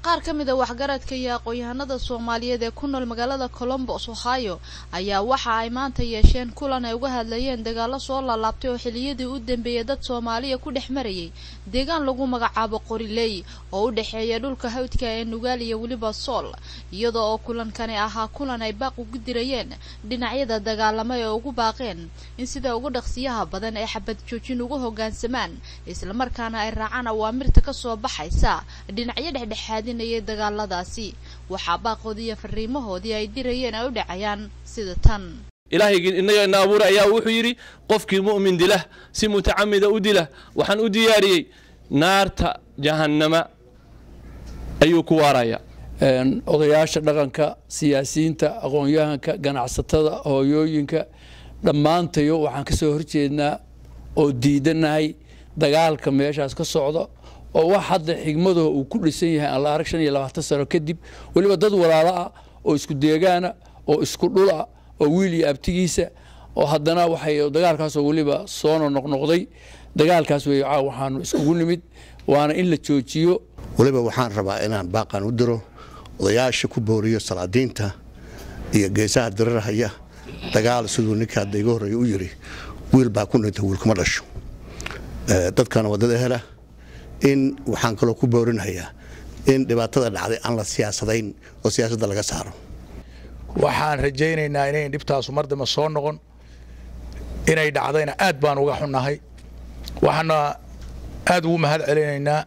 qaar ka mid a waxgaradka iyo aqoon-yahanada soomaaliyeed ee ku nool magaalada colombos ohio ayaa waxa ay maanta yeesheen kulan ay uga hadlayeen dagaalo soo laalaabtay oo xiliyadii u dambeeyay dad soomaaliya ku dhex marayay deegaan lagu magacaabo qoriley oo u dhexeeya dhulka hawdka ee nugaal iyo weliba sool iyadoo oo kulankani ahaa kulan ay baaq ugu dirayeen dhinacyada dagaalama ee ugu baaqeen in sida ugu dhaqsiyaha badan ay xabad joojin ugu hoggaansamaan islamarkaana ay raacaan awaamirta ka soo baxaysa dhinacyo dhexdhexaadin dagaaladaasi waxaa baaqoodii iyo fariimahoodii ay dirayeen ay u dhacayaan sida tan ilaahaygi innaga ina abuuray ayaa wuxuu yidhi qofkii mu'min dilah si mutacamida u dilah waxaan u diyaariyey naarta jahannama ayuu ku waaraya odayaasha dhaqanka siyaasiyiinta aqoon-yahanka ganacsatada hooyooyinka dhammaantayo waxaan ka soo horjeednaa oo diidanahay dagaalka meeshaas ka socda oo wax hadda xigmadoo uu ku dhisan yahay aan la arag shan iyo labaatan sano kadib weliba dad walaalo ah oo isku deegaana oo isku dhul ah oo wiil iyo abtigiisa oo haddana waxay dagaalkaasoo weliba soono noqnoqday dagaalkaas wey waxaanu iskugu nimid waana in la joojiyo weliba waxaan rabaa inaan baaqan u diro odayaasha ku booriyo salaadiinta iyo geesaha dirirahaya dagaal siduu ninka hadda iga horreeya u yidhi wiil baa ku dhinta wiilkuma dhasho dadkana waddada hela in waxaan kaloo ku boorinayaa in dhibaatada dhacday aan la siyaasadayn oo siyaasadda laga saaro waxaan rajaynaynaa inayn dhibtaasu mar dambe soo noqon inay dhacdayna aad baan uga xunnahay waxaana aad ugu mahad celinaynaa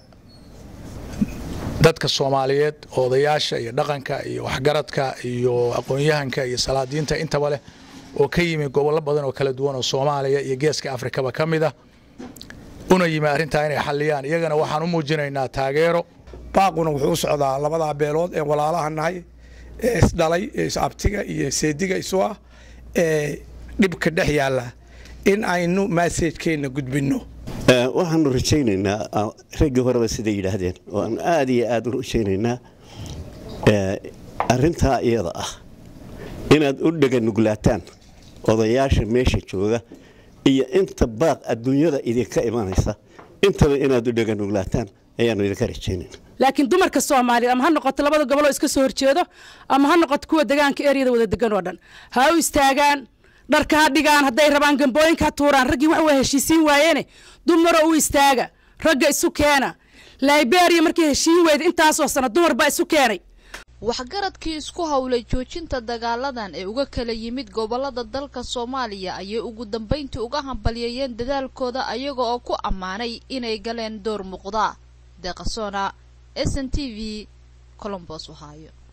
dadka soomaaliyeed odayaasha iyo dhaqanka iyo waxgaradka iyo aqoon-yahanka iyo salaadiinta intaba leh oo ka yimi gobollo badan oo kala duwan oo soomaaliya iyo geeska afrikaba ka mid ah una yimi arrintaa inay xalliyaan iyagana waxaan u muujinaynaa taageero baaquna wuxuu u socdaa labadaa beelood ee walaalaha nahay ee isdhalay ee is-abtiga iyo seediga isu ah ee dhibka dhex yaalla in aynu maasajkeenna gudbinno waxaanu rajaynaynaa raggii horeba siday yidhaahdeen waanu aad iyo aad u rajaynaynaa arintaa iyada ah inaad u dheganuglaataan odayaasha meesha jooga iyo inta baaq adduunyada idinka imanaysa intaba inaad u dheganuglaataan ayaanu idinka rajaynayna laakiin dumarka soomaaliyeed ama ha noqoto labada goboloo iska soo horjeedo ama ha noqoto kuwa degaanka eryada wada degan oo dhan ha u istaagaan dharka ha dhigaan hadday rabaan gambooyinka ha tuuraan raggii wax waa heshiisiin waayeene dumaroo u istaaga ragga isu keena liberia markay heshiin weyda intaasoo sano dumar baa isu keenay waxgaradkii isku howlay joojinta dagaaladan ee uga kala yimid gobolada dalka soomaaliya ayay ugu dambayntii uga hambalyeeyeen dadaalkooda ayaga oo ku ammaanay inay galeen door muuqda deeqasona s n t v colombos ohio